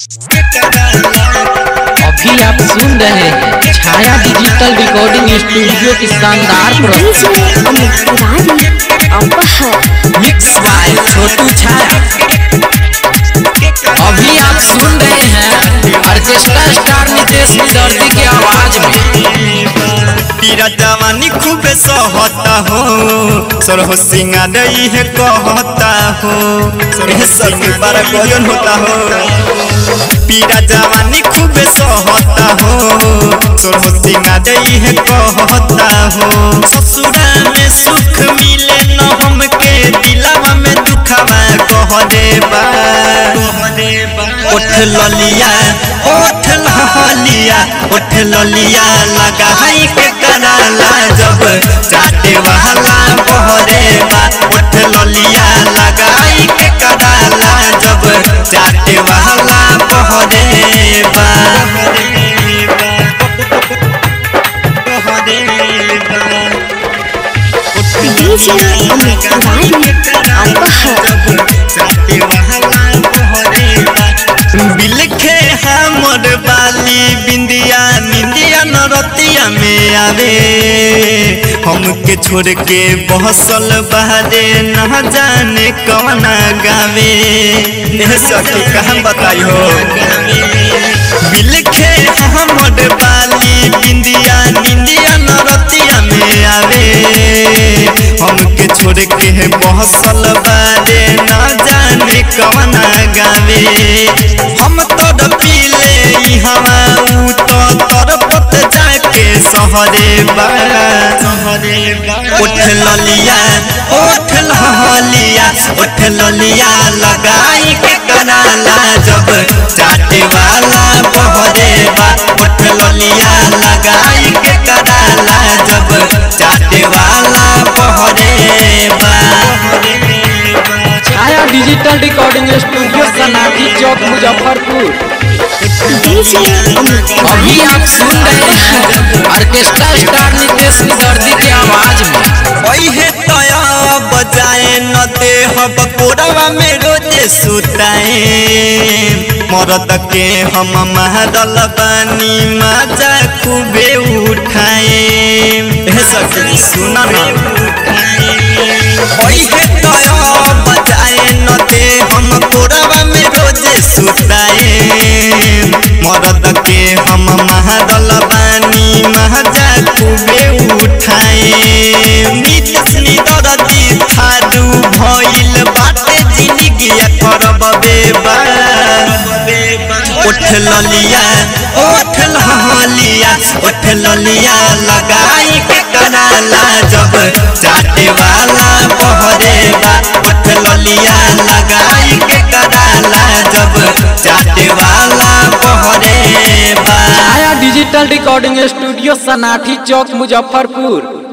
अभी आप सुन रहे हैं छाया डिजिटल रिकॉर्डिंग स्टूडियो की शानदार प्रस्तुति डीजे अमित तिवारी अपहर मिक्स बाय छोटू छाया अभी आप सुन रहे हैं ऑर्केस्ट्रा स्टार नितेश विदर्ती की आवाज में पीरा जवानी खूब सहता हो सरहो सिंगार है कहता हो एह सब बारा गजन होता हो पीरा जवानी खूब सहता हो सरहो सिंगार है कहता हो ससुरा में सुख मिले न हमके दिलावा में दुखवा कह देबा उठ ललिया उठ ललिया उठ ललिया लगाई के कराला जब चाटे वाला बहरे बा उठ ललिया लगाई के कराला जब चाटे वाला बहरे बा डीजे अमित तिवारी अपहर बिलखे हमर बाली बिंदिया निंदिया नरतिया में आवे हमके छोड़ के बहसल बहरे न जाने कवना गावे एह सखी कहाँ बताई हो बिलखे हमर बाली बिंदिया निंदिया नरतिया में आवे हमके छोड़ के बहसल बारे न जाने कवना गावे हम तो पीले हवा ऊ तो तरपत जाके सहरे बा उठ ललिया उठ ललिया उठ ललिया लगाई के कराला जब चाटे वाला बहरे बा उठ ललिया लगाई के कराला जब चाटे वाला बहरे बा छाया डिजिटल रिकॉर्डिंग स्टूडियो सनाठी चौक मुजफ्फरपुर डीजे अमित अभी तिवारी आप सुन रहे हैं ऑर्केस्ट्रा स्टार नितेश विदर्ती की आवाज में ओहे तया बजाए न दे हब कोरवा में रोजे सुताए मरद के हम महदल बानी मजा खूबे उठाए हे सखी सुन ना ओहे तया बजाए न दे हम कोरवा में रोजे सुताए मरद के हम महदल बानी महजा खूबे उठाए नितस निदरदी थारू भइल बाटे जिंदगी करब बेबा उठ ललिया उठ ललिया उठ ललिया लगाई के कराला जब चाटे वाला बहरे बा उठ ललिया लगाई के कराला जब चाटे वाला बहरे बा छाया डिजिटल रिकॉर्डिंग स्टूडियो सनाठी चौक मुजफ्फरपुर